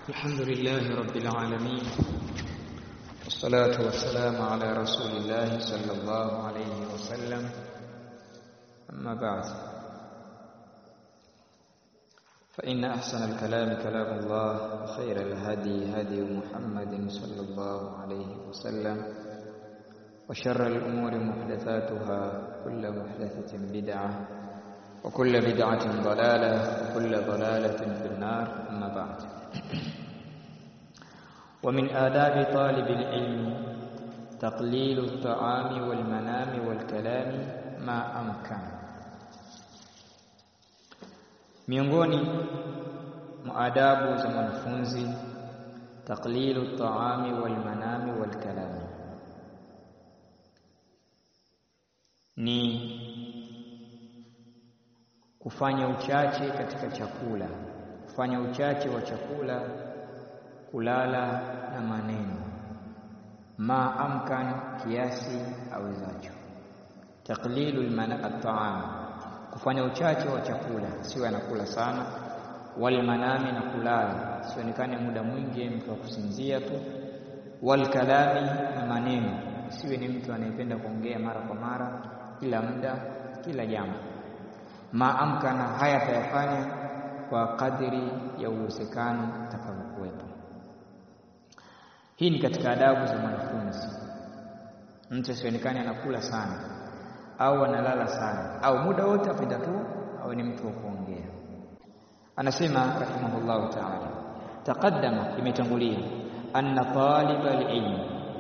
الحمد لله رب العالمين والصلاة والسلام على رسول الله صلى الله عليه وسلم أما بعد فإن أحسن الكلام كلام الله وخير الهدي هدي محمد صلى الله عليه وسلم وشر الأمور محدثاتها كل محدثة بدعة وكل بدعة ضلالة وكل ضلالة في النار أما بعد ومن آداب طالب العلم تقليل الطعام والمنام والكلام ما أمكن miongoni mwa adabu za mwanafunzi taqlilu taami wal manami wal kalami ni kufanya uchache katika chakula kufanya uchache wa chakula kulala na maneno ma amkan kiasi awezacho taqlilu at-ta'am kufanya uchache wa chakula siwe anakula sana wal manami na kulala sionekane muda mwingi mtu wa kusinzia tu wal kalami na maneno siwe ni mtu anayependa kuongea mara kwa mara kila muda kila jambo ma amkana haya tayafanya kwa kadiri ya uwezekano utakavyokuwepo hii ni katika adabu za mwanafunzi mtu asionekane anakula sana au analala sana au muda wote apenda tu au ni mtu wa kuongea anasema rahimahullahu ta'ala taqaddama imetangulia anna taliba alilm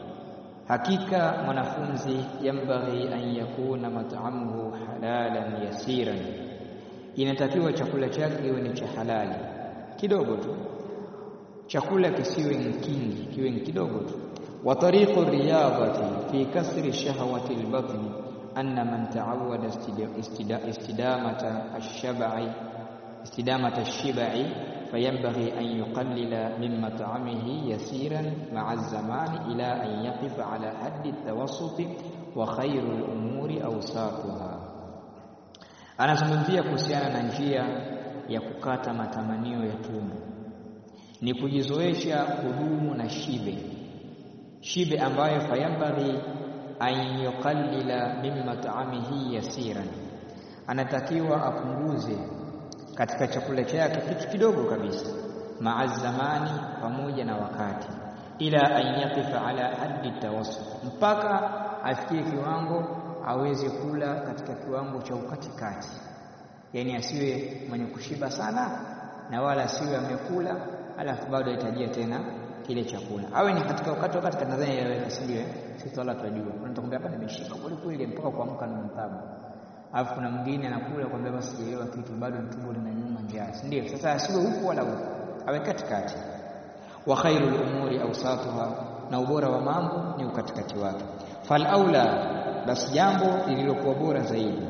hakika mwanafunzi yambaghi an yakuna mat'amuhu halalan yasiran inatakiwa chakula chake iwe ni cha halali kidogo tu chakula kisiwe kingi kiwe kidogo tu wa tariqu riyadati fi kasri shahawati albatni أن من تعود استدامة الشبع استدامة الشبع فينبغي أن يقلل من مطعمه يسيرا مع الزمان إلى أن يقف على حد التوسط وخير الأمور أوساطها anazungumzia kuhusiana na njia ya kukata matamanio ya tumbo ni kujizoesha kudumu na shibe shibe ambayo fayambaghi an yuqallila min mat'amihi yasiran anatakiwa apunguze katika chakula chake kitu kidogo kabisa maa zamani pamoja na wakati ila an yaqifa ala haddi tawassut mpaka afikie kiwango aweze kula katika kiwango cha ukatikati yani asiwe mwenye kushiba sana na wala asiwe amekula alafu bado ahitajia tena kile chakula awe ni katika wakati wakati kadhani yaweka sio sisi wala tunajua unatakwambia hapa nimeshika kweli kweli mpaka kuamka na mtabu alafu kuna mwingine anakula kwambia basi sijaelewa kitu bado tumbo linanyuma njaa ndio sasa asiwe huko wala huko awe katikati wa khairul umuri awsatuha na ubora wa mambo ni ukatikati wake fal aula basi jambo lililokuwa bora zaidi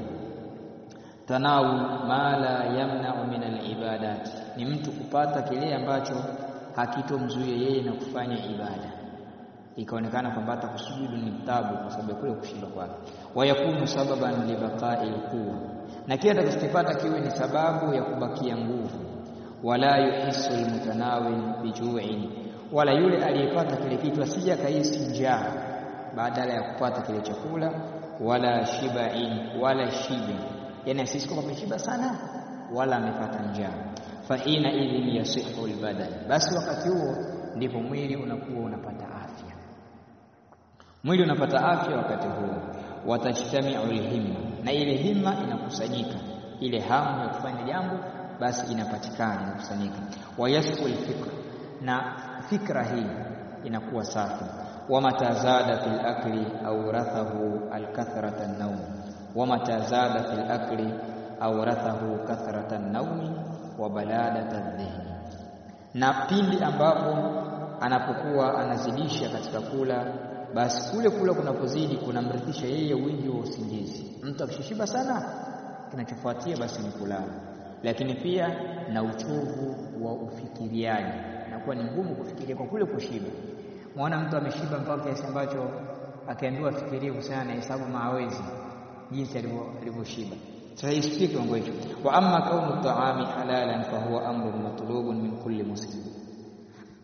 tanawu ma la yamna'u min al ni mtu kupata kile ambacho hakitomzuia yeye na kufanya ibada ikaonekana kwamba hata kusujudu ni tabu kwa sababu kule kushinda kwake wayakunu sababan libaqa'i quwwa na kile atakachopata kiwe ni sababu ya kubakia nguvu wala yuhissu almutanawil biju'in wala yule aliyepata kile kitu asija kahisi njaa badala ya kupata kile chakula wala shiba'in wala shibe yani asisi kwamba ameshiba sana wala amepata njaa fahina idhin yasihu albadan basi wakati huo ndipo mwili unakuwa unapata afya mwili unapata afya wakati huo watajtamiu alhimma na ile himma inakusanyika ile hamu ya kufanya jambo basi inapatikana inakusanyika wayasfu alfikr na fikra hii inakuwa safi wamata zada fil akli au rathahu alkathrata an-nawm wamata zada fil akli au rathahu kathrata an-nawm wa baladata dhihni na pindi ambapo anapokuwa anazidisha katika kula basi kule kula kunapozidi kunamrithisha yeye wingi wa usingizi mtu akishishiba sana kinachofuatia basi ni kulala lakini pia na uchovu wa ufikiriaji inakuwa ni ngumu kufikiria kwa kule kushiba muona mtu ameshiba mpaka kiasi ambacho akaambiwa afikirie kuhusiana na hesabu maawezi jinsi alivyoshiba sasa isifikie kiwango hicho wa amma kaunu taami halalan fa huwa amrun matlubun min kulli muslim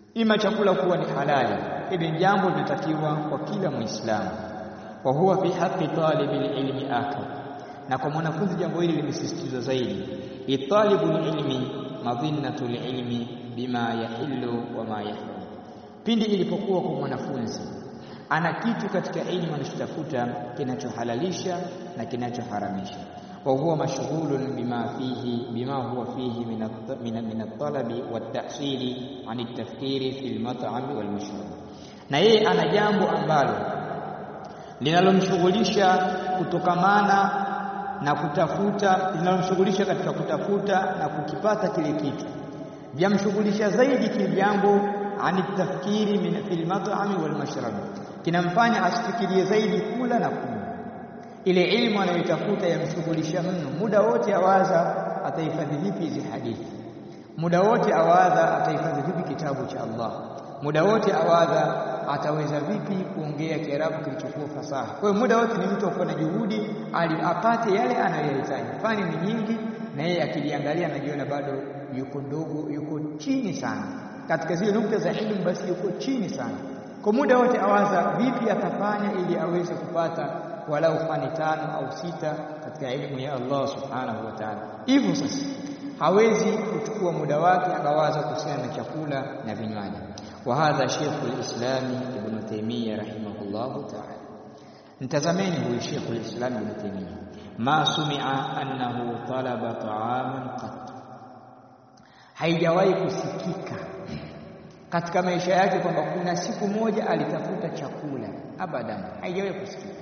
ima chakula kuwa ni halali hili ni jambo linatakiwa kwa kila muislamu wa huwa fi haqqi talibil ilmi akad na kwa mwanafunzi jambo hili limesisitizwa zaidi italibul ilmi madhinnatul ilmi bima yahillu wa ma yahrum pindi ilipokuwa kwa mwanafunzi ana kitu katika elimu anachotafuta kinachohalalisha na kinachoharamisha wa huwa mashghulun bima fihi bima huwa fihi min at-talabi wat-tahsili an at-tafkiri fi al-mat'am wal-mashrab na yeye ana jambo ambalo linalomshughulisha kutokamana na kutafuta linalomshughulisha katika kutafuta na kukipata kile kitu vyamshughulisha zaidi kile jambo ani tafkiri min fil mat'ami wal mashrab kinamfanya asifikirie zaidi kula na kunywa ile ilmu anayotafuta yamshughulisha mno muda wote awaza atahifadhi vipi hizi hadithi muda wote awaza atahifadhi vipi kitabu cha Allah muda wote awaza ataweza vipi kuongea Kiarabu kilichokuwa fasaha. Kwa hiyo muda wote ni mtu afanye juhudi ali apate yale anayohitaji. Fani ni nyingi na yeye akiliangalia anajiona bado yuko ndogo, yuko chini sana. Katika zile nukta za elimu basi yuko chini sana. Kwa muda wote awaza vipi atafanya ili aweze kupata walau fani tano au sita katika elimu ya Allah Subhanahu wa Ta'ala. Hivyo sasa hawezi kuchukua muda wake akawaza kuhusiana na chakula na vinywaji. وهذا شيخ الإسلام ابن تيمية رحمه الله تعالى انتزمين هو شيخ الإسلام ابن تيمية ما سمع أنه طلب طعاما قط haijawahi kusikika katika maisha yake kwamba kuna siku moja alitafuta chakula abadan haijawahi kusikika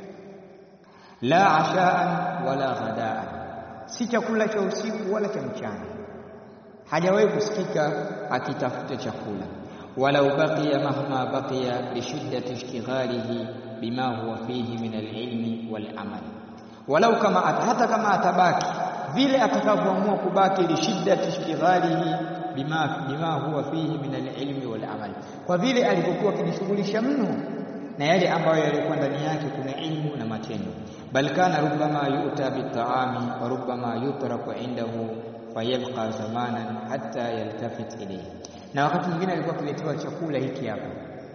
la ashaan wala ghadaan si chakula cha usiku wala cha mchana hajawahi kusikika akitafuta chakula ولو بقي مهما بقي لشدة اشتغاله بما هو فيه من العلم والعمل ولو كما hata kama atabaki vile atakavyoamua kubaki lishiddati ishtighalihi bima bima huwa fihi min alilmi walamal kwa vile alipokuwa akijishughulisha mno na yale ambayo yalikuwa ndani yake kuna ilmu na matendo bal kana rubbama yu'ta bitaami wa rubbama yutraku indahu fayabqa zamanan hatta yaltafit ilayhi na wakati mwingine alikuwa akiletewa chakula hiki hapa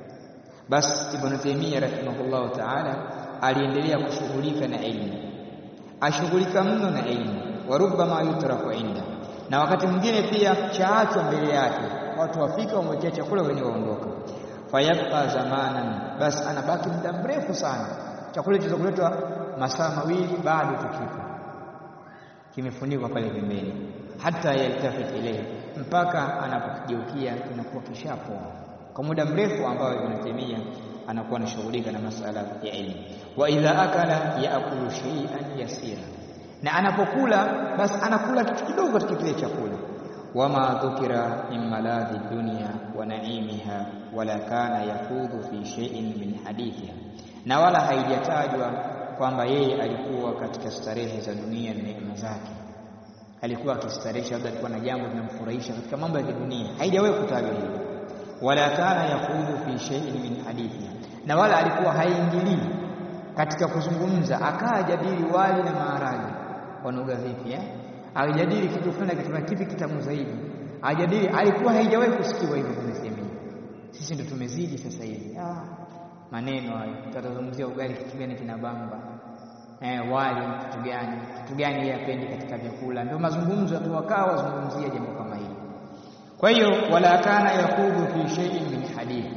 basi Ibn Taymiyyah rahimahullahu ta'ala aliendelea kushughulika na elimu ashughulika mno na elimu wa rubbama yutraku inda na wakati mwingine pia chaachwa mbele yake watu wafika wamwekea chakula wenyewe waondoka fayabqa zamanan basi anabaki muda mrefu sana chakula hicho kuletwa masaa mawili bado tukipo kimefunikwa pale pembeni hata yaltafit ilayhi mpaka anapokigeukia kinakuwa kishapoa kwa muda mrefu ambao Ibn Taymiyyah anakuwa anashughulika na masala ya elimu wa idha akala yaakulu shay'an yasira na anapokula basi anakula kitu kidogo katika kile chakula wama dhukira min maladhi dunya wa naimiha wala kana yafudhu fi shay'in min hadithiha na wala haijatajwa kwamba yeye alikuwa katika starehe za dunia na neema zake alikuwa akistaresha labda alikuwa na jambo linamfurahisha katika mambo ya dunia haijawahi kutajwa hilo wala kana yakhudhu fi shay'in min hadithi na wala alikuwa haingilii katika kuzungumza akaa jadili wali na maharage wanoga vipi eh alijadili kitu fulani kitu kipi kitamu zaidi ajadili alikuwa haijawahi kusikiwa hivyo tunasema sisi ndo tumezidi sasa hivi ah maneno hayo tutazungumzia ugali kitu gani kinabamba eh, wali kitu gani kitu gani yeye apendi katika vyakula ndio mazungumzo tu wakaa wazungumzia jambo kama hili kwa hiyo wala kana yakhudhu fi shay'in min hadithi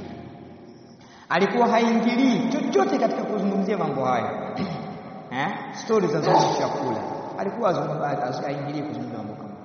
alikuwa haingilii chochote katika kuzungumzia mambo hayo eh stories za chakula alikuwa haingilii kuzungumzia mambo kama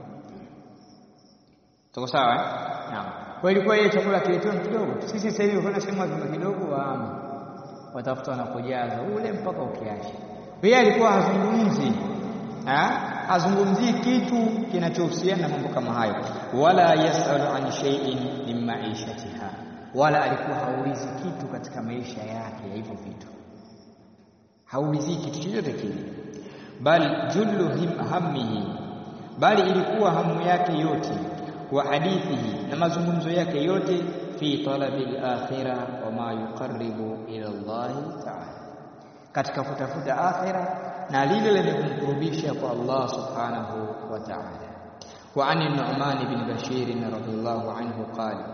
tuko sawa eh naam kwa ilikuwa ile chakula kiletwa kidogo sisi sasa hivi ukiona sehemu vima kidogo waama watafuta wanapojaza ule mpaka ukiache yeye alikuwa hazungumzi hazungumzii kitu kinachohusiana na mambo kama hayo wala yasalu an shay'in min ma'ishatiha wala alikuwa haulizi kitu katika maisha yake ya hivyo vitu haulizi kitu chochote kile bal jullu him hammihi bali ilikuwa hamu yake yote wa hadithihi na mazungumzo yake yote fi talabi al-akhirah wa ma yuqarribu ila Allah ta'ala katika kutafuta akhira na lile lenye kumkurubisha kwa Allah subhanahu wa ta'ala wa an Nu'man ibn Bashir radhiyallahu anhu qala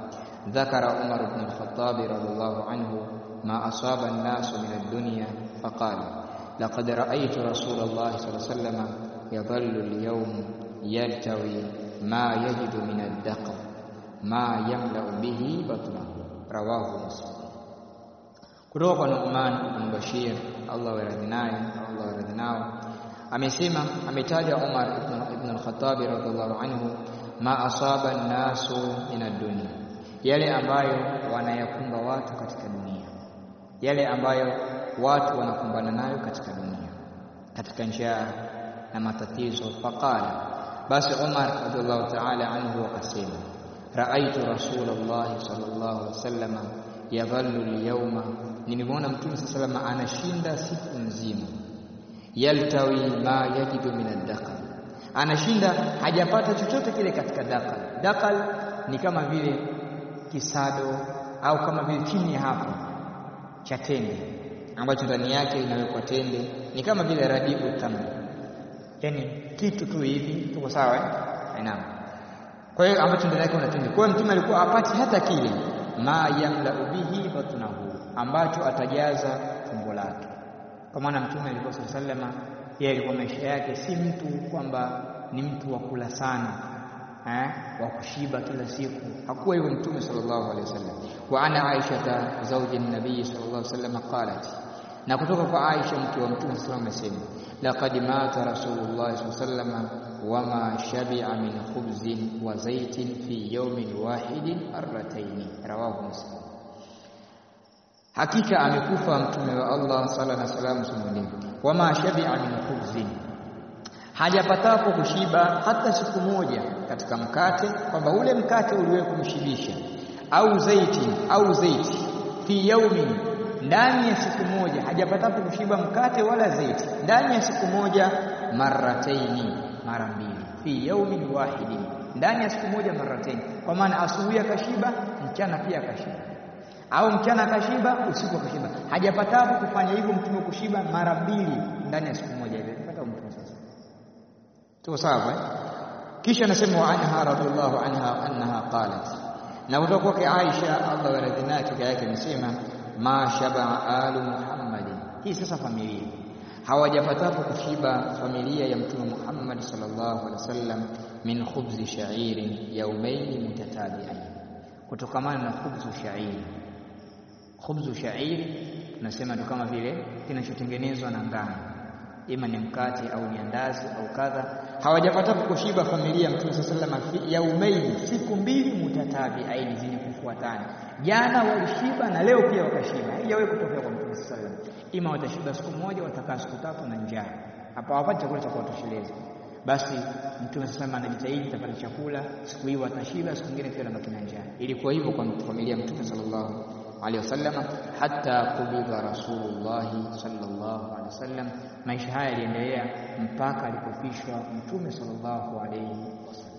ذكر عمر بن الخطاب رضي الله عنه ما أصاب الناس من الدنيا فقال لقد رأيت رسول الله صلى الله عليه وسلم يظل اليوم يلتوي ما يجد من الدقر ما يملأ به بطنه رواه مسلم kutoka kwa Nu'man ibn Bashir Allah waradhi naye Allah waradhi nao amesema ametaja Umar ibn, ibn al-Khattab radhiallahu anhu ma asaba an-nasu min ad-dunya yale ambayo wanayakumba watu katika dunia yale ambayo watu wanakumbana nayo katika dunia katika njaa na matatizo faqala basi Umar radhiallahu ta'ala anhu akasema raaitu rasulullah sallallahu alaihi wasallam yadhallu al-yawma nimemwona mtume sallallahu alaihi anashinda siku nzima yaltawi ma yajidu min ad-daqal anashinda hajapata chochote kile katika dakal dakal ni kama vile kisado au kama vile chini hapo cha tende ambacho ndani yake inawekwa tende ni kama vile radibu tamu yani kitu tu hivi tuko sawa eh naam kwa hiyo ambacho ndani yake una tende kwa hiyo mtume alikuwa apati hata kile ma yamla bihi batnahu ambacho atajaza tumbo lake kwa maana mtume alikuwa sallama yeye alikuwa maisha yake si mtu kwamba ni mtu wa kula sana eh wa kushiba kila siku hakuwa hivyo mtume sallallahu alaihi wasallam wa ana aisha zawji nabii sallallahu alaihi wasallam qalat na kutoka kwa Aisha mke wa mtume sallallahu alaihi wasallam laqad mata rasulullah sallallahu alaihi wasallam wama shabi'a min khubzin wa zaitin fi yawmin wahidin marratayn rawahu muslim hakika amekufa mtume wa Allah sala na salamu sumulimu wama shabi'a min khubzin hajapatapo kushiba hata siku moja katika mkate kwamba ule mkate uliwe kumshibisha au zaiti au zaiti fi yaumin ndani ya siku moja hajapatapo kushiba mkate wala zaiti ndani ya siku moja marataini mara mbili fi yaumin wahidin ndani ya siku moja marataini kwa maana asubuhi akashiba mchana pia akashiba au mchana akashiba usiku akashiba hajapatapo kufanya hivyo mtume kushiba mara mbili ndani ya siku moja hivi pata mtume sasa tuko sawa eh kisha anasema wa anha radhiallahu anha annaha qalat na kutoka kwake Aisha Allah waradhina kaka yake amesema ma shaba alu Muhammad hii sasa familia hawajapatapo kushiba familia ya mtume Muhammad sallallahu alaihi wasallam min khubzi sha'irin yawmayn mutatabi'ain kutokamana na khubzu sha'iri khubzu sha'iri tunasema ndo kama vile kinachotengenezwa na ngano ima ni mkate au ni andazi au kadha hawajapata kushiba familia mtume sallallahu alaihi wasallam yaumaini siku mbili mutatabiaini zenye kufuatana jana walishiba na leo pia wakashiba haijawahi kutokea kwa mtume sallallahu alaihi wasallam ima watashiba siku moja watakaa siku tatu na njaa hapa hawapati chakula cha kuwatosheleza basi mtume sallallahu anajitahidi tapata chakula siku hiyo watashiba siku nyingine pia wanabaki na njaa ilikuwa hivyo kwa familia mtume sallallahu alaihi wasallam hatta kubidha rasulullah sallallahu alaihi wasallam maisha haya yaliendelea mpaka alipofishwa mtume sallallahu alaihi wasallam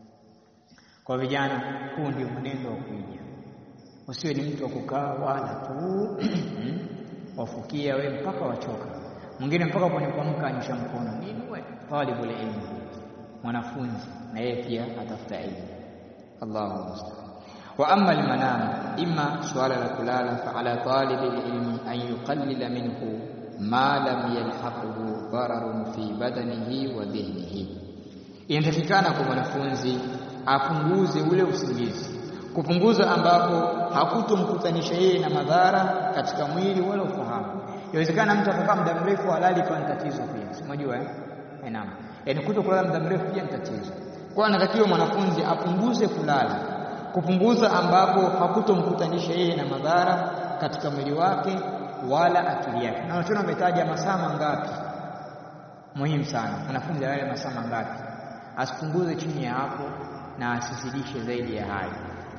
kwa vijana huu ndio mwenendo wa kuija usiwe ni mtu wa kukaa wala tu wafukia we mpaka wachoka mwingine mpaka kwenye kuamka anyosha mkono nini we talibul ilmi mwanafunzi na yeye pia atafuta elimu Allahu musta'an wa amma almanam imma suala la kulala fa ala talib alilmi an yuqallila minhu ma lam yalhaquhu dararun fi badanihi wa dhihnihi inatakikana kwa mwanafunzi apunguze ule usingizi kupunguza ambapo hakutomkutanisha yeye na madhara katika mwili wala ufahamu Inawezekana mtu akakaa muda mrefu halali kwa tatizo pia. Si unajua eh? Eh, naam. Yaani kuto kulala muda mrefu pia ni tatizo. Kwa anatakiwa mwanafunzi apunguze kulala. Kupunguza ambapo hakutomkutanisha yeye na madhara katika mwili wake wala akili yake. Na wanachoona umetaja masaa mangapi? Muhimu sana. Mwanafunzi alale masaa mangapi? Asipunguze chini ya hapo na asizidishe zaidi ya hayo.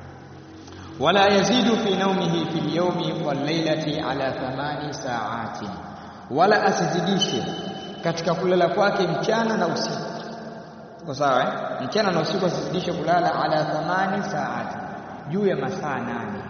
ولا يزيد في نومه في اليوم والليلة على ثمان ساعات ولا asizidishe katika kulala kwake mchana na usiku kwa sawa eh? mchana na usiku asizidishe kulala ala thamani saati juu ya masaa nane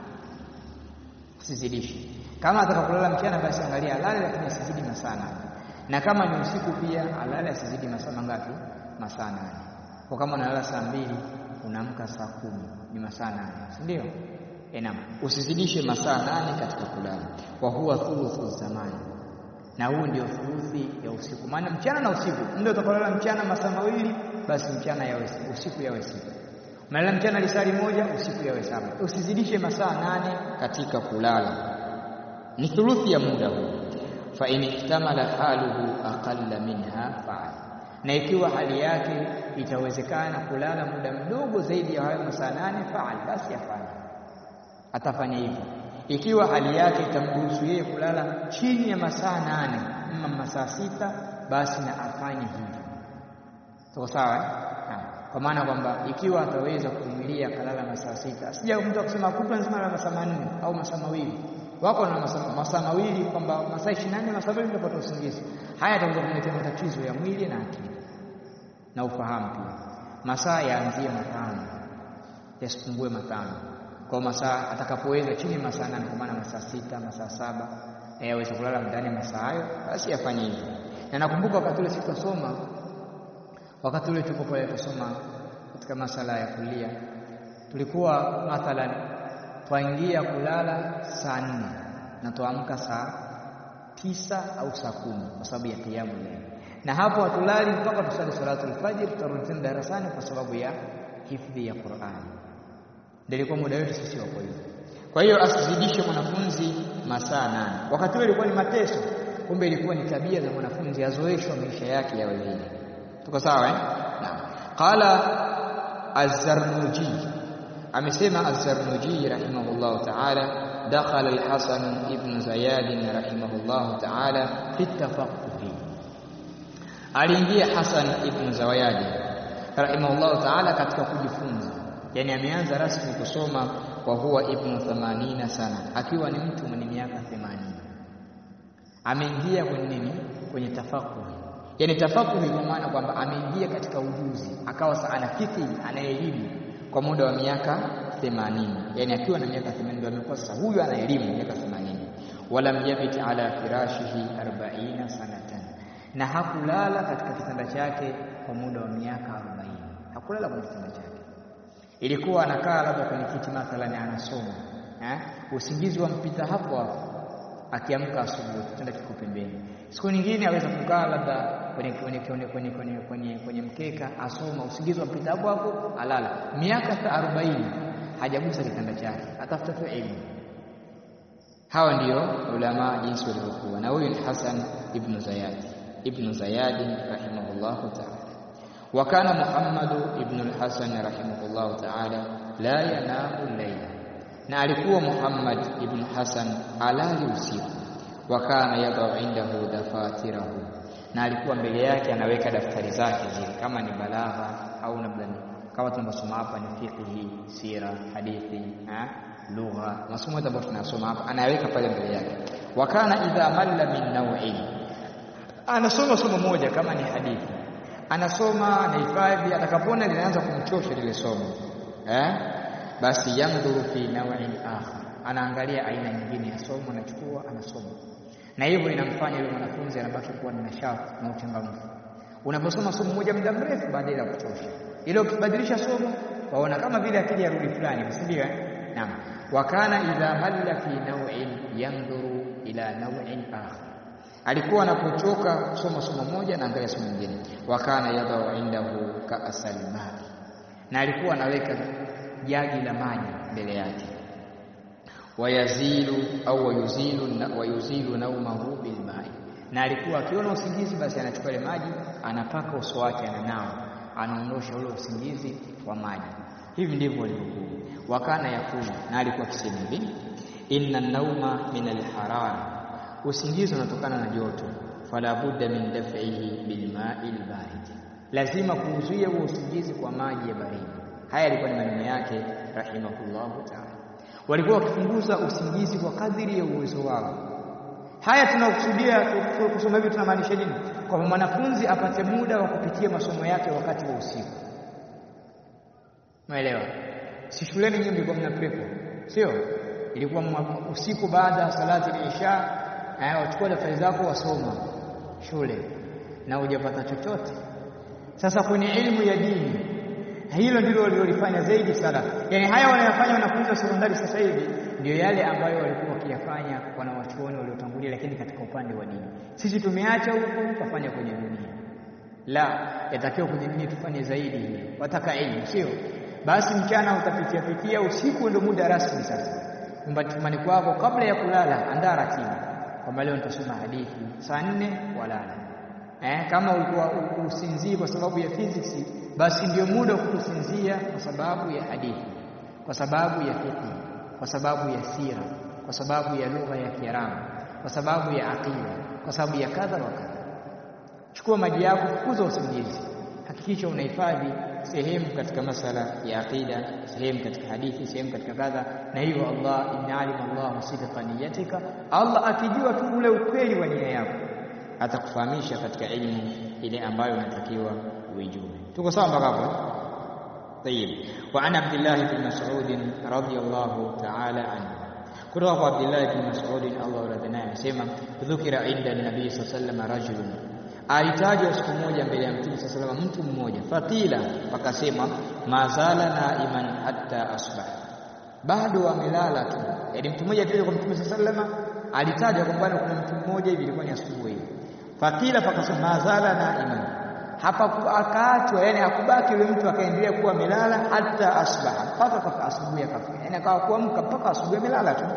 asizidishe kama atakakulala mchana basi angalia alale lakini asizidi masaa nane na kama ni usiku pia alale asizidi masaa mangapi masaa nane Kwa kama unalala saa mbili unaamka saa kumi ni masaa nane, si ndio? Naam, usizidishe masaa nane katika kulala. Wa huwa thuluthu zamani, na huu ndio thuluthi ya usiku. Maana mchana na usiku, ndio utakalala mchana masaa mawili, basi mchana yawe usiku yawe sita. Umelala mchana lisali moja, usiku yawe saba. Usizidishe masaa nane katika kulala, ni thuluthi ya muda huu. Fa in ihtamala haluhu aqalla minha faal, na ikiwa hali yake itawezekana kulala muda mdogo zaidi ya hayo masaa nane, faal, basi afanye atafanya hivyo. Ikiwa hali yake itamruhusu yeye kulala chini ya masaa nane ama masaa sita, basi na afanye hivyo. Tuko sawa eh? Kwa maana kwamba ikiwa ataweza kuvumilia kalala masaa sita, sija mtu akusema kutwa nzima la masaa manne au masaa mawili. Wako na masaa mawili kwamba masaa ishirini na nne masaa mawili utapata usingizi. Haya atakuja kuletea matatizo ya mwili na akili na ufahamu pia. Masaa yaanzie matano yasipungue matano kwa masaa atakapoweza chini masaa nane, kwa maana masaa sita, masaa saba aweze kulala ndani ya masaa hayo, basi afanye hivyo. Na nakumbuka wakati ule sitasoma, wakati ule tuko pale tusoma katika masala ya kulia, tulikuwa mathalan twaingia kulala saa nne na tuamka saa tisa au saa kumi kwa sababu ya kiamu leo, na hapo hatulali mpaka tusali salatul fajr, tutarudi tena darasani kwa sababu ya hifdhi ya Qur'ani ndio ilikuwa muda wetu sisi wako hivyo. Kwa hiyo asizidishe mwanafunzi masaa nane. Wakati ule ilikuwa ni mateso, kumbe ilikuwa ni tabia za mwanafunzi azoeshwa maisha yake yawe vile. Tuko sawa eh? Naam. Qala Az-Zarnuji, amesema Az-Zarnuji rahimahullahu ta'ala, dakhala al-Hasan ibn Zayad rahimahullahu ta'ala fi tafaqquh, aliingia Hasan ibn Zawayadi rahimahullahu ta'ala katika kujifunza yani ameanza rasmi kusoma kwa huwa ibnu thamanina sana, akiwa ni mtu mwenye miaka 80. Ameingia kwenye nini? Kwenye tafakuhi. Yani tafakuhi kwa maana kwamba ameingia katika ujuzi, akawa ana fikhi, ana elimu kwa muda wa miaka 80. Yani akiwa na miaka 80 ndio amekuwa sasa huyu ana elimu miaka 80. Walam yabit ala firashihi 40 sanatan, na hakulala katika kitanda chake kwa muda wa miaka 40. Hakulala kwenye kitanda chake ilikuwa anakaa labda kwenye kiti mathalani anasoma eh, usingizi wampita hapo hapo, akiamka asubuhi kitanda kiko pembeni. Siku nyingine aweza kukaa labda kwenye kwenye kwenye kwenye kwenye kwenye kwenye mkeka asoma, usingizi wampita hapo hapo, alala. Miaka arobaini hajagusa kitanda chake, atafuta tu elimu. Hawa ndio ulama jinsi walivyokuwa, na huyu ni Hasan ibn Zayad ibn Zayad rahimahullahu ta'ala wa kana Muhammadu ibn al-Hasan rahimahullahu ta'ala la yanamu layla, na alikuwa Muhammad ibn Hasan alali usiku. Wa kana yadau indahu dafatirahu, na alikuwa mbele yake anaweka daftari zake zile, kama ni balagha au labda kama tunasoma hapa ni fiqhi, sira, hadithi, lugha, masomo yote ambayo tunasoma hapa anaweka pale mbele yake. Wa kana idha malla min naw'in, anasoma somo moja kama ni hadithi anasoma anahifadhi, atakapona linaanza kumchosha lile somo eh, basi yandhuru fi naw'in akhar, anaangalia aina nyingine ya somo, anachukua anasoma, na hivyo inamfanya yule mwanafunzi anabaki kuwa na nashati na uchangamfu. Unaposoma somo moja muda mrefu, baadaye la kuchosha, ile ukibadilisha somo waona kama vile akili ya rudi fulani, si ndio? Naam, wa kana idha halla fi naw'in yandhuru ila naw'in akhar alikuwa anapochoka kusoma somo moja na angalia somo lingine. wa kana yadau indahu kaasal maji, na alikuwa anaweka jagi la maji mbele yake. wayazilu au wayuzilu wayuzilu naumahu bilmai, na alikuwa akiona usingizi basi anachukua ile maji anapaka uso wake, ananawa, anaondosha ule usingizi wa maji. Hivi ndivyo walivyokuwa. wakana yakulu, na alikuwa akisema hivi, inna nauma min alharara usingizi unatokana na joto, fala budda min daf'ihi bilma'i albarid, lazima kuuzuia huo usingizi kwa maji ya baridi. Haya yalikuwa ni maneno yake rahimahullahu ta'ala. Walikuwa wakipunguza usingizi kwa kadiri ya uwezo wao. Haya tunakusudia kusoma hivi, tunamaanisha nini? Kwamba mwanafunzi apate muda wa kupitia masomo yake wakati wa usiku. Umeelewa? Si shuleni nyinyi mlikuwa mna pepo, sio? Ilikuwa usiku baada ya salati al-isha eh, wachukua daftari zako wasoma shule na hujapata chochote. Sasa kwenye elimu ya dini na hilo ndilo walilolifanya zaidi salaf. Yaani haya wanayofanya wanafunzi wa sekondari sasa hivi ndio yale ambayo walikuwa wakiyafanya wanawachuoni waliotangulia, lakini katika upande wa dini. Sisi tumeacha huko tukafanya kwenye dunia. La, yatakiwa kwenye dini tufanye zaidi hiyo. Wataka elimu, sio basi mchana utapitia pitia, usiku ndio muda rasmi sasa. Nyumbani kwako kabla ya kulala, andaa ratiba kwamba leo nitasoma hadithi saa nne walala. Eh, kama ulikuwa usinzii kwa sababu ya physics, basi ndio muda wa kusinzia kwa sababu ya hadithi, kwa sababu ya fiqh, kwa sababu ya sira, kwa sababu ya lugha ya Kiarabu, kwa sababu ya aqida, kwa sababu ya kadha wa kadha. Chukua maji yako, fukuza usingizi, hakikisha unahifadhi sehemu katika masala ya aqida, sehemu katika hadithi, sehemu katika kadha. Na hivyo Allah, inna alima Allahu sidqa niyatika, Allah akijua tu ule ukweli wa nia yako atakufahamisha katika elimu ile ambayo unatakiwa uijue. Tuko sawa mpaka hapo? Tayib. Wa an Abdullah ibn Mas'ud radhiyallahu ta'ala anhu, kutoka kwa Abdullah ibn Mas'ud Allah radhi naye, anasema dhukira inda nabii sallallahu alayhi wasallam rajulun alitajwa siku moja mbele ya Mtume sasa salama mtu mmoja, fakila wakasema, mazala naiman hatta asbah, bado amelala tu. Yaani mtu mmoja alitajwa kwa Mtume sasa salama, alitajwa kwamba kuna mtu mmoja hivi, ilikuwa ni asubuhi. Fakila pakasema, mazala naiman, hapa akaachwa, yani hakubaki yule mtu akaendelea kuwa amelala hata asbaha, mpaka asubuhi akafika, yani akawa kuamka mpaka asubuhi amelala tu.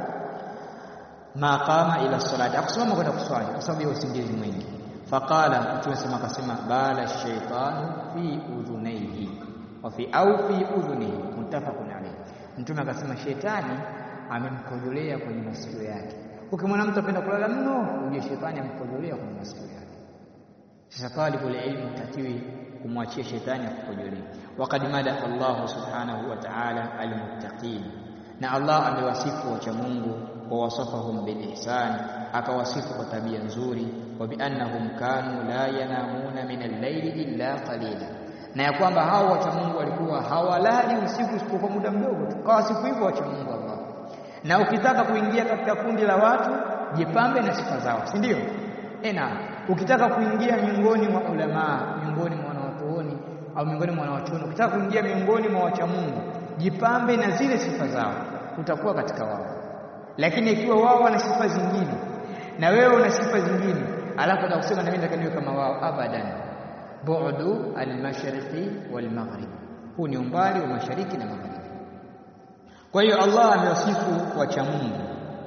Ma qama ila salati, akusimama kwenda kuswali kwa sababu ya usingizi mwingi Faqala, Mtume sema akasema, bala shaitanu fi udhunaihi wa fi au fi udhunihi, muttafaqun alayhi. Mtume akasema shetani amemkodolea kwenye masikio yake. Ukimwona mtu apenda kulala mno, ujue shetani amkodolea kwenye masikio yake. Sasa talibul ilmi takiwi kumwachia shetani akukojolee. Waqad madaha Allahu subhanahu wa ta'ala almuttaqin, na Allah amewasifu wacha Mungu wa wasafahum bil ihsan, akawasifu kwa tabia nzuri wa biannahum kanu la yanamuna min al-layli illa qalila, na ya kwamba hao wacha Mungu walikuwa hawalali usiku isipokuwa muda mdogo tu. Kwa siku hivyo wacha Mungu Allah. Na ukitaka kuingia katika kundi la watu, jipambe na sifa zao, si ndio? Ena, ukitaka kuingia miongoni mwa ulamaa, miongoni mwa wanawachuoni au miongoni mwa wanawachuoni, ukitaka kuingia miongoni mwa wacha Mungu, jipambe na zile sifa zao, utakuwa katika wao. Lakini ikiwa wao wana sifa zingine na wewe una sifa zingine alafu na kusema na mimi nataka niwe kama wao, abadan. Bu'du al-mashriqi wal-maghrib, huu ni umbali wa mashariki na magharibi. Kwa hiyo Allah amewasifu wacha Mungu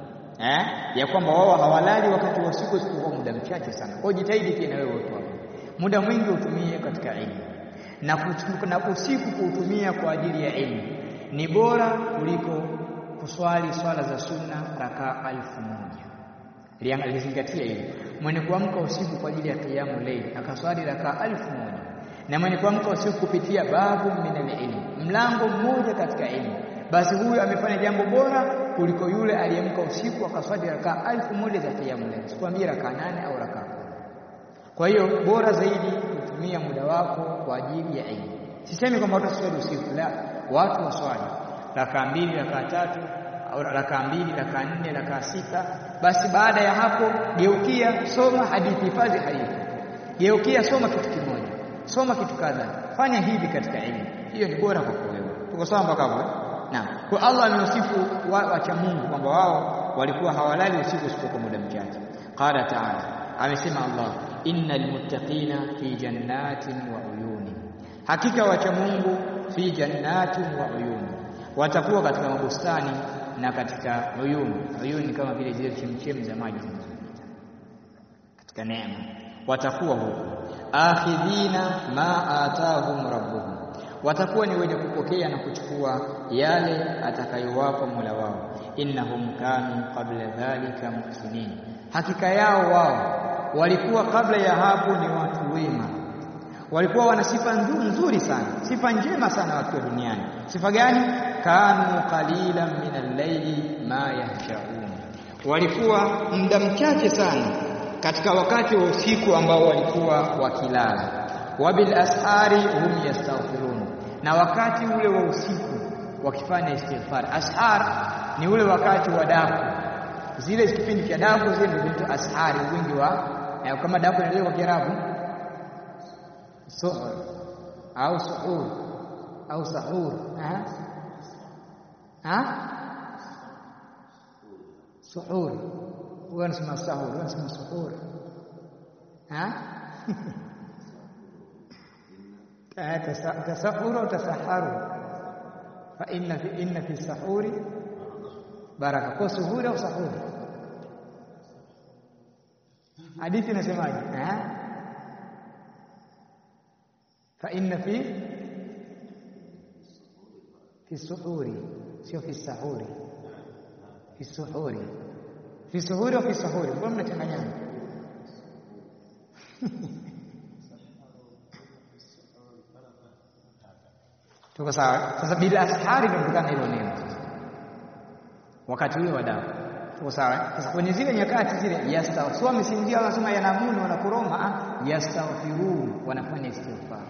eh, ya kwamba wao hawalali wakati wa usiku isipokuwa muda mchache sana. Kwa hiyo jitahidi pia na wewe watu wako, muda mwingi utumie katika elimu na, na usiku kuutumia kwa ajili ya elimu ni bora kuliko kuswali swala za sunna rakaa alfu moja lizingatia hilo. Mwenye kuamka usiku kwa ajili ya kiamu leili akaswali rakaa alfu moja na mwenye kuamka usiku kupitia babu min alilm, mlango mmoja katika elimu, basi huyu amefanya jambo bora kuliko yule aliyemka usiku akaswali rakaa alfu moja za kiamu leili, sikwambia rakaa nane au rakaa kumi. Kwa hiyo bora zaidi kutumia muda wako kwa ajili ya elimu. Sisemi kwamba watu waswali usiku, la, watu waswali rakaa mbili, rakaa tatu au rakaa mbili, rakaa nne, rakaa sita. Basi baada ya hapo geukia, soma hadithi, hifadhi hadithi, geukia, soma kitu kimoja, soma kitu kadhaa, fanya hivi katika elimu. Hiyo ni bora kwa wewe. Tuko sawa mpaka hapo? Naam. Kwa Allah amewasifu wacha Mungu kwamba wao walikuwa hawalali usiku isipokuwa muda mchache. Qala ta'ala, amesema Allah, innal muttaqina fi jannatin wa uyuni, hakika wacha Mungu fi jannatin wa uyuni, watakuwa katika mabustani na katika uyuni. Uyuni kama vile zile chemchemi za maji zinazopita katika neema, watakuwa huko. Akhidhina ma atahum rabbuhum, watakuwa ni wenye kupokea na kuchukua yale atakayowapa Mola wao. Innahum kanu qabla dhalika muhsinin, hakika yao wao walikuwa kabla ya hapo ni watu wema, walikuwa wana sifa nzuri sana, sifa njema sana wakiwa duniani. Sifa gani? kanu qalilan min al-layli ma yahshaun, walikuwa muda mchache sana katika wakati wa usiku ambao walikuwa wakilala. Wabil ashari hum yastaghfirun, na wakati ule wa usiku wakifanya istighfar. Ashar ni ule wakati wa daku, zile kipindi cha daku zile ndio zinaitwa ashari, wingi wa eh, kama daku inaelezwa kwa Kiarabu so, au suhur au sahur ha ha suhur huwa anasema sahur huwa anasema suhur ha tasahuru au tasaharu fa inna fi inna fi sahuri baraka kwa suhuri au sahuri hadithi inasemaje eh fa inna fi fi suhuri sio fi sahuri fi suhuri fi suhuri au fi sahuri mbona mnachanganyana tuko sawa sasa bila ashari ndio kutokana hilo neno wakati ule wa dawa tuko sawa sasa kwenye zile nyakati zile yastaghfir sio wamesinzia wanasema yanamuni wanakoroma yastaghfirun wanafanya istighfar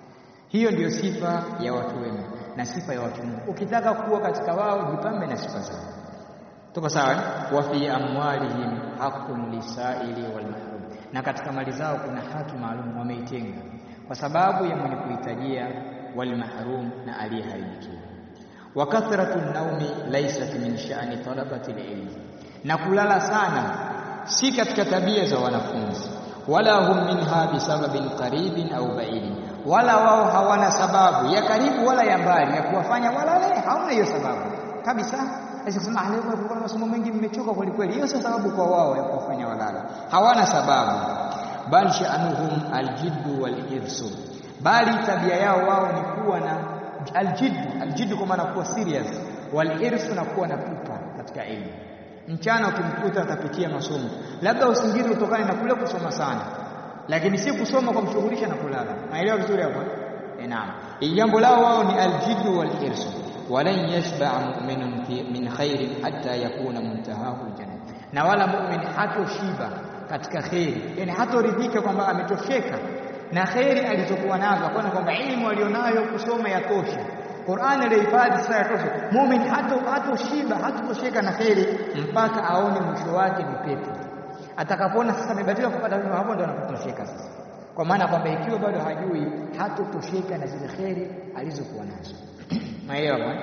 hiyo ndiyo sifa ya watu wema na sifa ya watu Mungu ukitaka kuwa katika wao jipambe na sifa zao tuko sawa wa fi amwalihim haqqun lisaili wal mahrum na katika mali zao kuna haki maalum wameitenga kwa sababu ya mwenye kuhitajia wal mahrum na aliyeharibikiwa wa kathratu naumi laysat min sha'ni talabati ilmi na kulala sana si katika tabia za wanafunzi wala hum minha bisababin qaribin au baidin wala wao hawana sababu ya karibu wala ya mbali ya kuwafanya walale hawana hiyo sababu kabisa Asema leo kwa masomo mengi mmechoka kweli kweli. Hiyo sio sababu kwa wao ya kuwafanya walala. Hawana sababu. Bal sha'anuhum aljiddu walhirsu. Bali tabia yao wao ni kuwa na aljiddu, aljiddu kwa maana kuwa serious, walhirsu na kuwa na pupa katika elimu. Mchana ukimkuta atapitia masomo, labda usingizi utokane na kule kusoma sana, lakini si kusoma kwa mshughulisha na kulala. Naelewa vizuri hapo? Eh, naam. Jambo lao wao ni aljiddu walhirsu walan yashba mu'minun min khairin hatta yakuna muntahahu aljanna, na wala mu'min hatoshiba katika kheri, yani hatoridhika kwamba ametosheka na kheri alizokuwa nazo, akaona kwamba elimu alionayo kusoma yatosha, Qur'an alihifadhi sasa yatosha. Mu'min hato hatoshiba hatotosheka na kheri mpaka aone mwisho wake ni pepo. Atakapoona sasa amebadilika kupata elimu, hapo ndo anapotosheka sasa, kwa maana kwamba ikiwa bado hajui hatotosheka na zile kheri alizokuwa nazo. Naelewa bwana?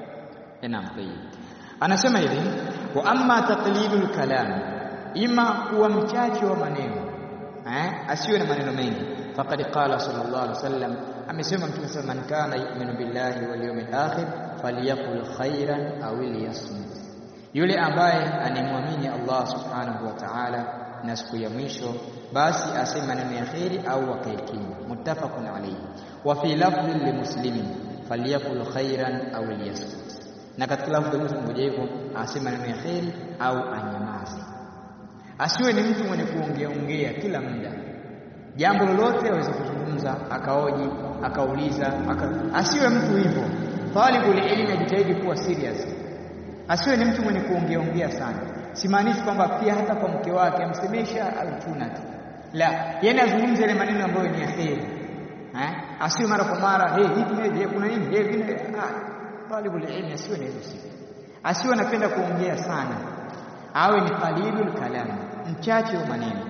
Naam, tayyib. Anasema hivi, wa amma taqlilul kalam, ima kuwa mchache wa maneno eh, asiwe na maneno mengi. Faqad qala sallallahu alaihi wasallam, amesema Mtume sallallahu man kana yu'minu billahi wal yawmil akhir falyaqul khairan aw liyasmut, yule ambaye anemwamini Allah subhanahu wa ta'ala na siku ya mwisho basi aseme maneno ya kheri au akae kimya. Muttafaqun alayhi. Wa fi lafdhin limuslimin falyakul khairan au liyasmut, na katika lafdhi Muslim moja hivyo aseme maneno ya kheri au anyamaze. Asiwe ni mtu mwenye kuongea ongea kila muda, jambo lolote aweze kuzungumza, akaoji, akauliza, aka... asiwe mtu hivyo. Talibul ilmi ajitahidi kuwa serious, asiwe ni mtu mwenye kuongea ongea sana. Simaanishi kwamba pia hata kwa mke wake amsemesha altuna tu, la, yani azungumze ile maneno ambayo ni ya kheri eh, asiwe mara kwa mara hey, hivi hey, kuna nini hey, vile ah, talibul ilmi asiwe na hizo sifa, asiwe anapenda kuongea sana, awe ni qalilul kalam, mchache wa maneno.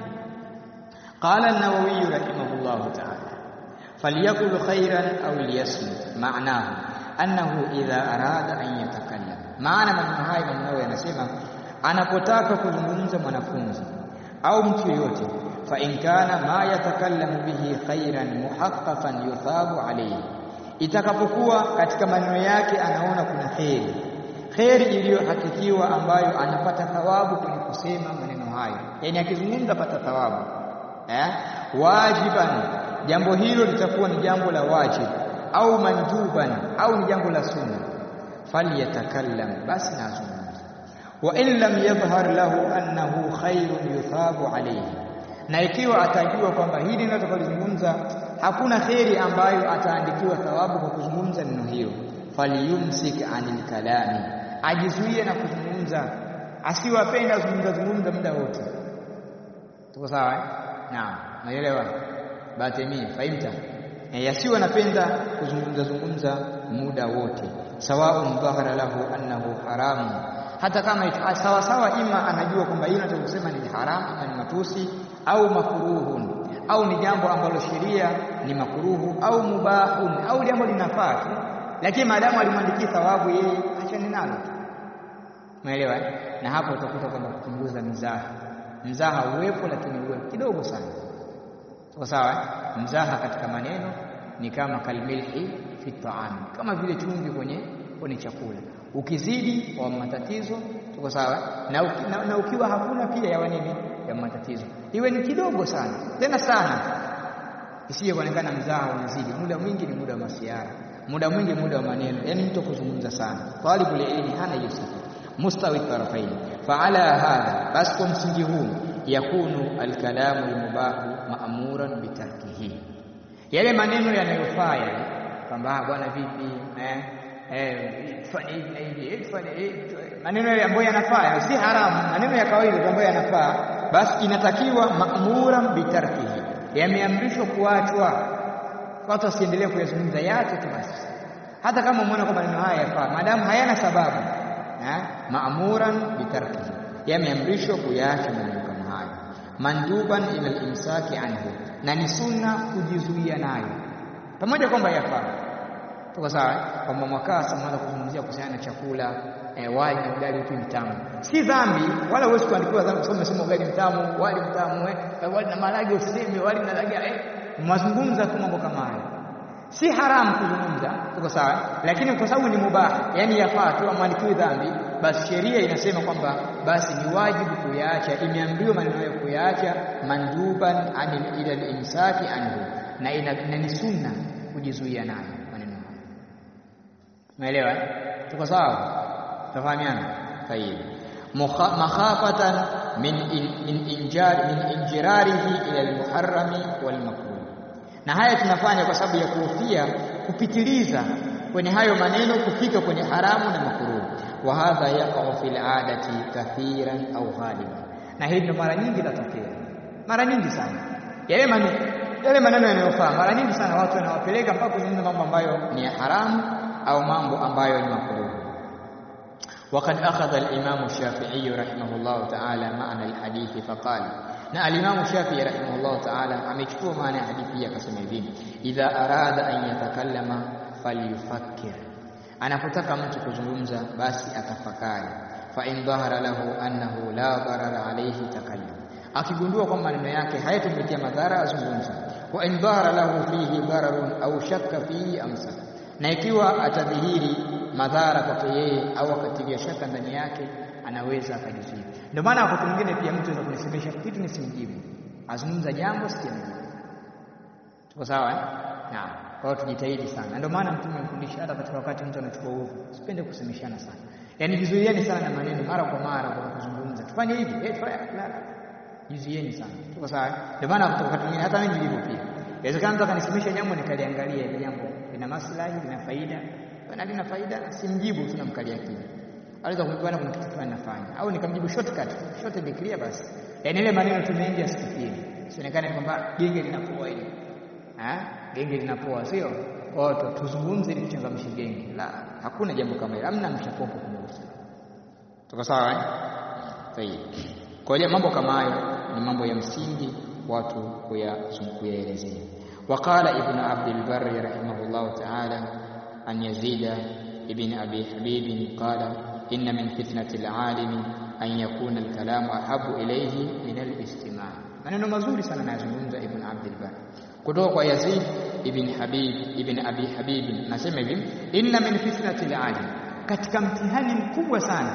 Qala an-Nawawi rahimahullahu ta'ala, falyakul khairan aw liyasmut, maanahu annahu idha arada an yatakallam. Maana maneno haya maneno yanasema anapotaka kuzungumza mwanafunzi au mtu yeyote fa in kana ma yatakallamu bihi khairan muhaqqaqan yuthabu alayhi, itakapokuwa katika maneno yake anaona kuna kheri, kheri iliyohakikiwa ambayo anapata thawabu kwenye kusema maneno hayo, yani akizungumza pata thawabu eh? Wajiban, jambo hilo litakuwa ni jambo la wajib, au manduban, au ni jambo la sunna, falyatakallam, basi na azungumze. Wa in lam yadhhar lahu annahu khairun yuthabu alayhi na ikiwa atajua kwamba hili linalotakalozungumza hakuna kheri ambayo ataandikiwa thawabu kwa kuzungumza neno hilo, falyumsik anil kalami, ajizuie na kuzungumza, asiwapenda zungumza zungumza muda wote. Tuko sawa eh? Naam, naelewa batemia faimta e, asiwe anapenda kuzungumza zungumza muda wote, sawaun dhahara lahu annahu haramu hata kama sawa sawa, ima anajua kwamba hilo anachokusema ni haramu, ama ni matusi au makruhun, au ni jambo ambalo sheria ni makruhu, au mubahun, au jambo linafaa tu, lakini maadamu alimwandikia thawabu yeye achane nalo tu umeelewa na hapo utakuta kwamba kupunguza mizaha mzaha uwepo lakini uwe kidogo sana kwa sawa mzaha katika maneno ni kama kalmilhi fi taam kama vile chumvi kwenye kwenye chakula ukizidi wa matatizo tuko sawa na, uki, na, na ukiwa hakuna pia ya nini ya matatizo iwe ni kidogo sana tena sana isije kuonekana mzaha unazidi muda mwingi ni muda wa masiara muda mwingi muda wa maneno yani mtu kuzungumza sana talibul ilmi hana hiyo sifa mustawi tarafaini faala hadha basi kwa msingi huu yakunu alkalamu almubahu ma'muran bitarkihi yale maneno yanayofaa yale kwamba bwana vipi eh eh fanya hivi na hivi fanya hivi maneno yale ambayo yanafaa si haramu maneno ya kawaida ambayo yanafaa basi inatakiwa ma'muran bitarkihi yameamrishwa kuachwa watu wasiendelee kuyazungumza yake tu basi hata kama umeona kwamba maneno haya yafaa maadamu hayana sababu maamuran bitarkihi yameamrishwa kuyaacha maneno kama hayo manduban ila al-imsaki anhu na ni sunna kujizuia nayo pamoja kwamba yafaa tuko sawa kwamba mwakaa samaanza kuzungumzia kuhusiana na chakula eh, wali na ugali upi mtamu si dhambi wala huwezi kuandikiwa dhambi kwa sababu ugali mtamu wali mtamu eh, wali na marage useme wali na dagaa eh, mwazungumza tu mambo kama hayo si haramu kuzungumza tuko sawa lakini kwa sababu ni mubah yani yafaa tu amwandikiwe dhambi basi sheria inasema kwamba basi ni wajibu kuyaacha imeambiwa maneno hayo kuyaacha manduban anil ila al-imsaki anhu na ina, na ni sunna kujizuia nayo maneno hayo umeelewa tuko sawa tafahamiana tayeb makhafatan min min injar min injirarihi ila al-muharrami wal makruh na haya tunafanya kwa sababu ya kuhofia kupitiliza kwenye hayo maneno kufika kwenye haramu na makruh wa hadha yaqa'u fil adati kathiran au ghaliban na hili ndo mara nyingi tatokea mara nyingi sana yale maneno yale maneno yanayofaa mara nyingi sana watu wanawapeleka mpaka kuzungumza mambo ambayo ni ya haramu au mambo ambayo ni makruh وقد أخذ الإمام الشافعي رحمه الله تعالى معنى الحديث فقال na alimamu Shafi'i rahimahullah ta'ala amechukua maana ya hadithi hii akasema hivi idha arada an yatakallama falyufakkir anapotaka mtu kuzungumza basi atafakari fa in dhahara lahu annahu la darara alayhi takallam akigundua kwamba maneno yake hayatumletea madhara azungumza wa in dhahara lahu fihi dararun au shakka fihi amsak na ikiwa atadhihiri madhara kwake yeye au akatilia shaka ndani yake anaweza akajizuia. Ndio maana wakati mwingine pia mtu anaweza kunisemesha kitu nisimjibu, azungumza jambo sijamjibu. Tuko sawa eh? Naam. Kwa hiyo tujitahidi sana. Ndio maana Mtume amefundisha hata katika wakati mtu anachukua udhu, usipende kusemeshana sana. Yaani jizuieni sana na maneno mara kwa mara kwa kuzungumza. Tufanye hivi, eh tufanye la. Jizuieni sana. Tuko sawa eh? Ndio maana wakati mwingine hata mimi nilivyo pia. Inawezekana mtu akanisemesha jambo nikaliangalia ile jambo lina maslahi, lina faida. Na lina faida, simjibu tunamkalia kimya aweza kumjibana kuna kitu fulani nafanya au nikamjibu shortcut short and clear basi yani ile maneno tu mengi asifikiri sionekane kwamba genge linapoa ile ah genge linapoa sio kwa hiyo tuzungumze ili tuchangamshe genge la hakuna jambo kama hilo hamna mchapopo kumhusu tuko sawa eh sahihi kwa hiyo mambo kama hayo ni mambo ya msingi watu kuyaelezea وقال ابن عبد البر رحمه الله تعالى أن يزيد ابن أبي حبيب قال إن من فتنة العالم أن يكون الكلام أحب إليه من الاستماع maneno mazuri sana anayozungumza Ibn Abdul Bar kutoka kwa Yazid ibn Habib ibn Abi Habib nasema hivi inna min fitnati al-alim katika mtihani mkubwa sana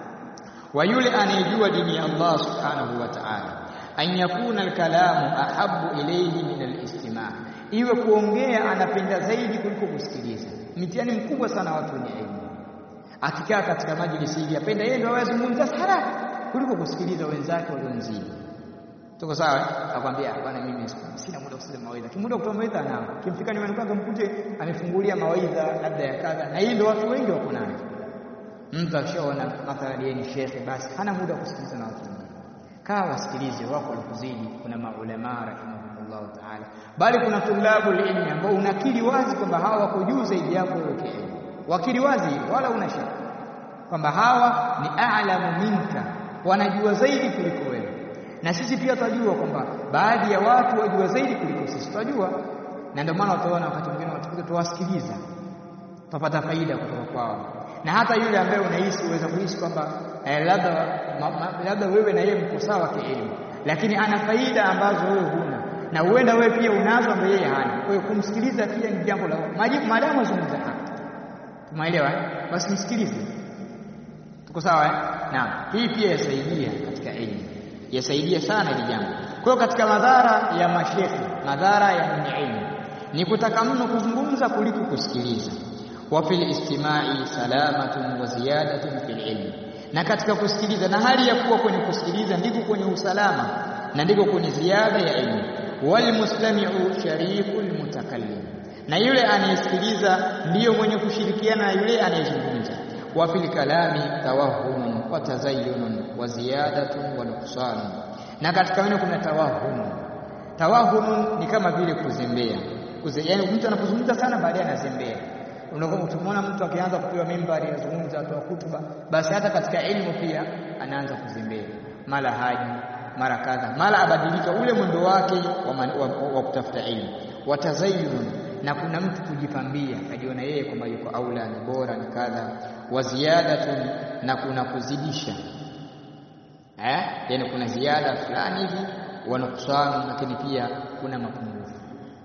wa yule anayejua dini ya Allah subhanahu wa ta'ala an yakuna al-kalamu ahabbu ilayhi min al-istima' iwe kuongea anapenda zaidi kuliko kusikiliza mtihani mkubwa sana watu wenye elimu akikaa katika majlisi hivi apenda yeye ndio awazungumza haraka kuliko kusikiliza wenzake waliomzidi. Tuko sawa? Akwambia bwana, mimi sina muda kusema mawaidha. Kimuda kutoa mawaidha nao. Kimfika nyumbani kwake mkute amefungulia mawaidha labda ya kadha, na hii ndio watu wengi wako nayo. Mtu akishaona mathalan yeye ni shekhe, basi hana muda kusikiliza na watu wengine. Kaa wasikilize wako walikuzidi. Kuna maulama rahimahumullah taala, bali kuna tulabu ilmi ambao unakiri wazi kwamba hawa wako juu zaidi yako wewe kielimu wakili wazi wala una shaka kwamba hawa ni a'lamu minka wanajua zaidi kuliko wewe na sisi pia tunajua kwamba baadhi ya watu wajua zaidi kuliko sisi tunajua na ndio maana utaona wakati mwingine watukuta tuwasikiliza utapata faida kutoka kwao na hata yule ambaye unahisi uweza kuhisi kwamba eh, labda labda wewe na yeye mko sawa kielimu, lakini ana faida ambazo wewe huna na huenda wewe pia unazo ambazo yeye hana. Kwa hiyo kumsikiliza pia ni jambo la maadamu azungumza haki, tumeelewa eh? Basi msikilize, tuko sawa eh? Naam, hii pia yasaidia katika elimu, yasaidia sana hili jambo. Kwa hiyo katika madhara ya mashekhi, madhara ya mwenye elimu ni kutaka mno kuzungumza kuliko kusikiliza wa fil istimai salamatun wa ziyadatun fil ilmi, na katika kusikiliza na hali ya kuwa kwenye kusikiliza ndiko kwenye usalama na ndiko kwenye ziada ya elimu. Wal mustami'u sharikul mutakallim, na yule anayesikiliza ndiyo mwenye kushirikiana na yule anayezungumza. Wa fil kalami tawahumun wa tazayyunun wa ziyadatun wa nuqsanun, na katika maneno kuna tawahumun. Tawahumun ni kama vile kuzembea, yaani mtu anapozungumza sana baadaye anazembea Utamwona mtu akianza kupewa mimbari azungumza, atoa hutuba, basi hata katika elimu pia anaanza kuzembea, mara haji mara kadha, mara abadilika ule mwendo wake wa, wa, wa, wa kutafuta elimu. Watazayun, na kuna mtu kujipambia, akajiona yeye kwamba yuko aula, ni bora, ni kadha. Wa ziyadatun, na kuna kuzidisha eh, yani kuna ziada fulani hivi, wa nuksanu, lakini pia kuna mapungufu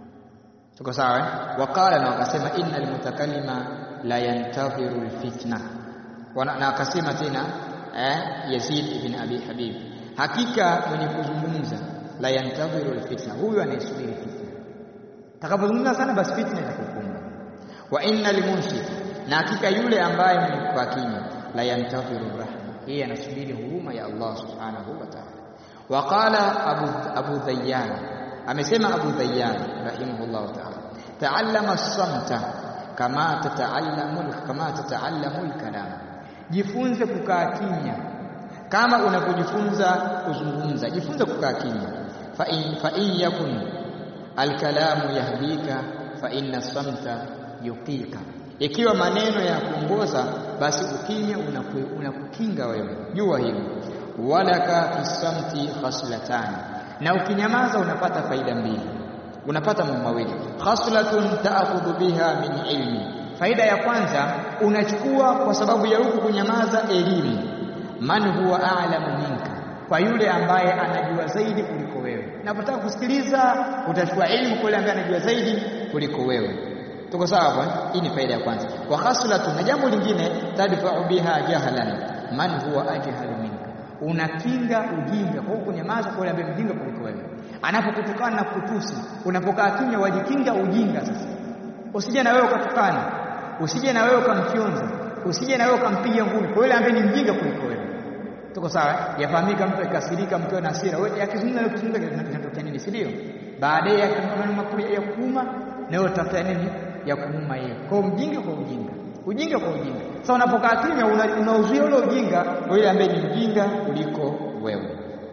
Tuko sawa eh? Wakala na wakasema innal mutakallima la yantadhiru alfitna, na akasema tena eh, Yazid ibn Abi Habib, hakika mwenye kuzungumza la yantadhiru alfitna, huyu anayesubiri fitna. Takapozungumza sana, basi fitna itakukumba. Wa innal munsit, na hakika yule ambaye mwenye kukaa kimya, la yantadhiru rahma, yeye anasubiri huruma ya Allah subhanahu wa ta'ala. Waqala Abu, Abu Dhayyan amesema Abu Dhayyan rahimahullah ta'ala, taallama samta kama tataallamu kama tataallamu alkalam, jifunze kukaa kimya kama unapojifunza kuzungumza, jifunze kukaa kimya. Fa in fa in yakun alkalamu yahdika fa inna samta yuqika, ikiwa maneno ya kuongoza basi ukimya unakukinga wewe, jua hilo. Walaka fi samti khaslatani na ukinyamaza unapata faida mbili, unapata mambo mawili. Khaslatun ta'khudhu biha min ilmi, faida ya kwanza unachukua kwa sababu ya huku kunyamaza elimu. Man huwa a'lamu minka, kwa yule ambaye anajua zaidi kuliko wewe. Unapotaka kusikiliza utachukua elimu kwa yule ambaye anajua zaidi kuliko wewe. Tuko sawa hapo? Hii ni faida ya kwanza. Wa khaslatun, na jambo lingine, tadfa'u biha jahlan man huwa ajhalu minka unakinga ujinga kwa kunyamaza kwa yule ambaye mjinga kuliko wewe. Anapokutukana na kutusi, unapokaa kimya, wajikinga ujinga. Sasa usije na wewe ukatukana, usije na wewe ukamfyonza, usije na wewe ukampiga ngumi kwa yule ambaye ni mjinga kuliko wewe. Tuko sawa? Yafahamika mtu akikasirika, mkiwa na hasira, wewe akizungumza na kuzungumza kinatokea nini, si ndio? Baadaye akamwona makuu ya kuuma, na wewe utafuta nini ya kuuma yeye. Kwa mjinga kwa ujinga ujinga kwa ujinga. Sasa unapokaa kimya, unauzuia ule ujinga kwa yule ambaye ni mjinga kuliko wewe.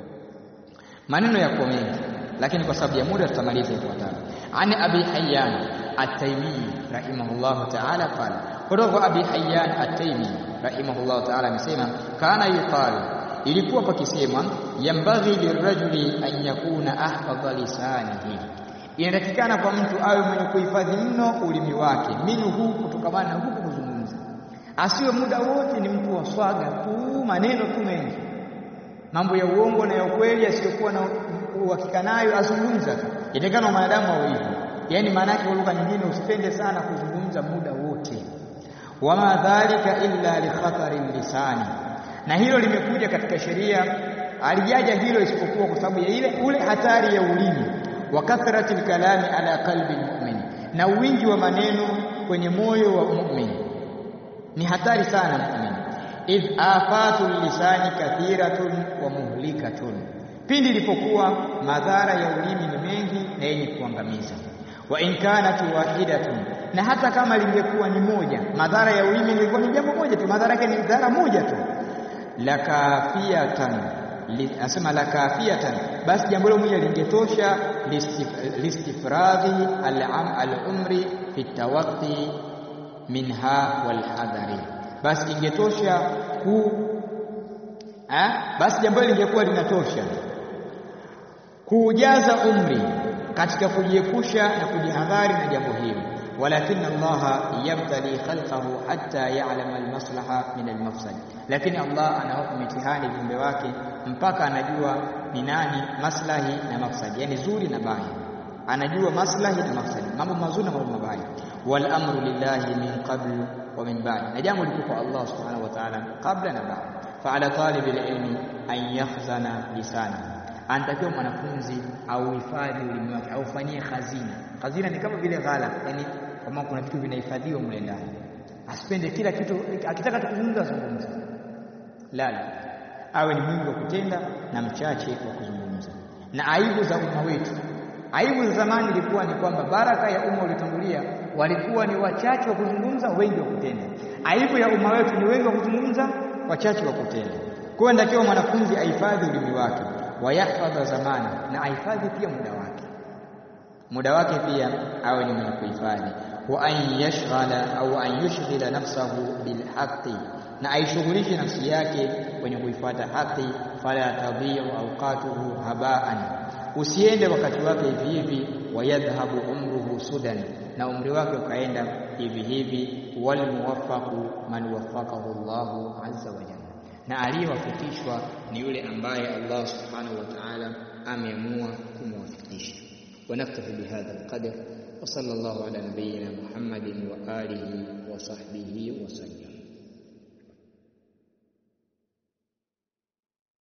Maneno yako mengi, lakini kwa sababu ya muda tutamaliza ifuatayo. Ani Abi Hayyan At-Taymi rahimahullahu ta'ala qala, kutoka kwa Abi Hayyan At-Taymi rahimahullahu ta'ala amesema, kana yuqalu, ilikuwa pakisemwa, yambaghi lirajuli an yakuna ahfadha lisanihi inatakikana kwa mtu awe mwenye kuhifadhi mno ulimi wake, minhu, kutokamana na huku kuzungumza. Asiwe muda wote ni mtu wa swaga tu, maneno tu mengi, mambo ya uongo na ya ukweli asiyokuwa na uhakika nayo azungumza tu. Inatakikana mwanadamu awe hivyo, yaani maana yake kwa lugha nyingine, usipende sana kuzungumza muda wote. Wama dhalika illa li khatari lisani, na hilo limekuja katika sheria, alijaja hilo isipokuwa kwa sababu ya ile ule hatari ya ulimi wa kathrati lkalami ala qalbi lmumin, na wingi wa maneno kwenye moyo wa mumin ni hatari sana mumin. Idh afatu lisani kathiratun wa muhlikatun, pindi ilipokuwa madhara ya ulimi ni mengi na yenye kuangamiza. Wa in kanat wahidatun, na hata kama lingekuwa ni moja, madhara ya ulimi lingekuwa ni jambo moja tu, madhara yake ni dhara moja tu, lakafiatan Anasema la kafiatan, basi jambo hilo moja lingetosha listifradhi al-umri fi tawaqi minha wal hadari, basi ingetosha ku eh, basi jambo hilo lingekuwa linatosha kuujaza umri katika kujiepusha na kujihadhari na jambo hili. walakin Allah yabtali khalqahu hatta ya'lama almaslaha min almafsad, lakini Allah anawapa mitihani viumbe wake mpaka anajua ni nani maslahi na mafsadi, yani zuri na baya, anajua maslahi na mafsadi, mambo mazuri na mambo mabaya. Wal amru lillahi min qabl wa min ba'd, na jambo liko kwa Allah subhanahu wa ta'ala kabla na baada. Fa ala talibi ilmi an yakhzana lisana, anatakiwa mwanafunzi au hifadhi ulimi wake, au fanyie khazina. Khazina ni kama vile ghala, yani kama kuna vitu vinahifadhiwa mle ndani, asipende kila kitu, akitaka tukuzungumza azungumza, la la awe ni mwingi wa kutenda na mchache wa kuzungumza. Na aibu za umma wetu, aibu za zamani ilikuwa ni kwamba baraka ya umma uliotangulia walikuwa ni wachache wa kuzungumza, wengi wa kutenda. Aibu ya umma wetu ni wengi wa kuzungumza, wachache wa kutenda. Kwa hiyo ndakiwa mwanafunzi ahifadhi ulimi wake, wayahfadha zamani, na ahifadhi pia muda wake, muda wake pia awe ni mwenye kuhifadhi. Wa an yashghala au an yushghila nafsahu bilhaqi na aishughulishe nafsi yake kwenye kuifuata haki. Fala tadhiu awqatuhu habaan, usiende wakati wake hivi hivi. Wayadhhabu umruhu sudan, na umri wake ukaenda hivi hivi. Walmuwaffaqu man waffaqahu Allahu azza wa jalla, na aliyewafikishwa ni yule ambaye Allah subhanahu wa ta'ala ameamua kumwafikisha. Wanaktafi bihadha alqadr wa sallallahu ala nabiyyina Muhammadin wa alihi wa sahbihi wa sallam.